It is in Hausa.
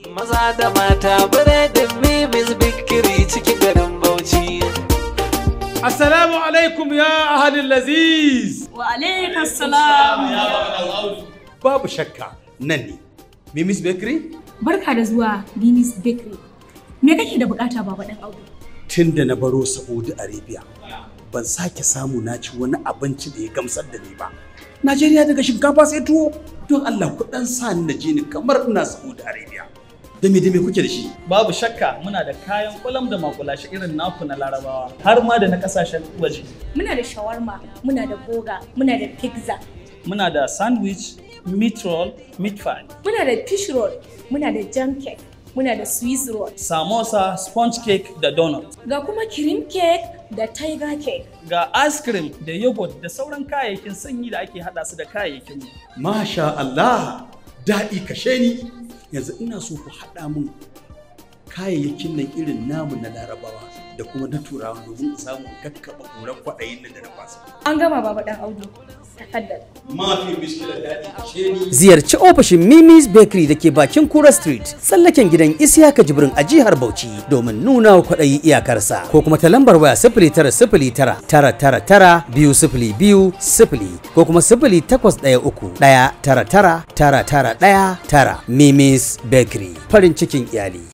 Maza da mata biredin Mimis Bikiri cikin garin Bauchi. Assalamu alaikum ya ahalin laziz. Wa alaikum salam. Babu shakka nan ne. Mimis Bakery? Barka da zuwa Binis Bakery. Me kake da bukata baba dan Audu? Tun da na baro Saudi Arabia, ban sake samu na ci wani abinci da ya gamsar da ni ba. Najeriya daga shinkafa sai tuwo. Don Allah ku dan sa ni na je ni kamar ina Saudi Arabia. Da me da me kuke da shi? Babu shakka muna da kayan kwalam da makulashi irin naku na larabawa har ma da na kasashen waje. Muna da shawarma, muna da boga, muna da pizza, Muna da sandwich, meat roll, meat pie, muna da fish roll, muna da jam cake, muna da swiss roll. samosa, sponge cake da donut. Ga kuma cream cake da tiger cake. Ga ice cream da yogurt da sauran kayayyakin sanyi da ake hada su da kayayyakin mu. Masha Allah, daɗi kashe ni. Yanzu ina so ku haɗa mun kayayyakin nan irin namu na larabawa da kuma na turawa domin in samu in kakkaɓa ƙurar kwaɗayin nan da na fasa. An gama baba dan Audu. Tafaddal. Mafi miskilar daɗi kashe ni. Ziyarci ofishin Mimi's Bakery da ke bakin Kura Street, tsallaken gidan Isiyaka Jibrin a jihar Bauchi domin nuna wa kwaɗayi iyakarsa. Ko kuma ta lambar waya sifili tara sifili tara tara tara tara biyu sifili biyu sifili ko kuma sifili takwas ɗaya uku ɗaya tara tara tara tara ɗaya tara Mimi's Bakery. Farin cikin iyali.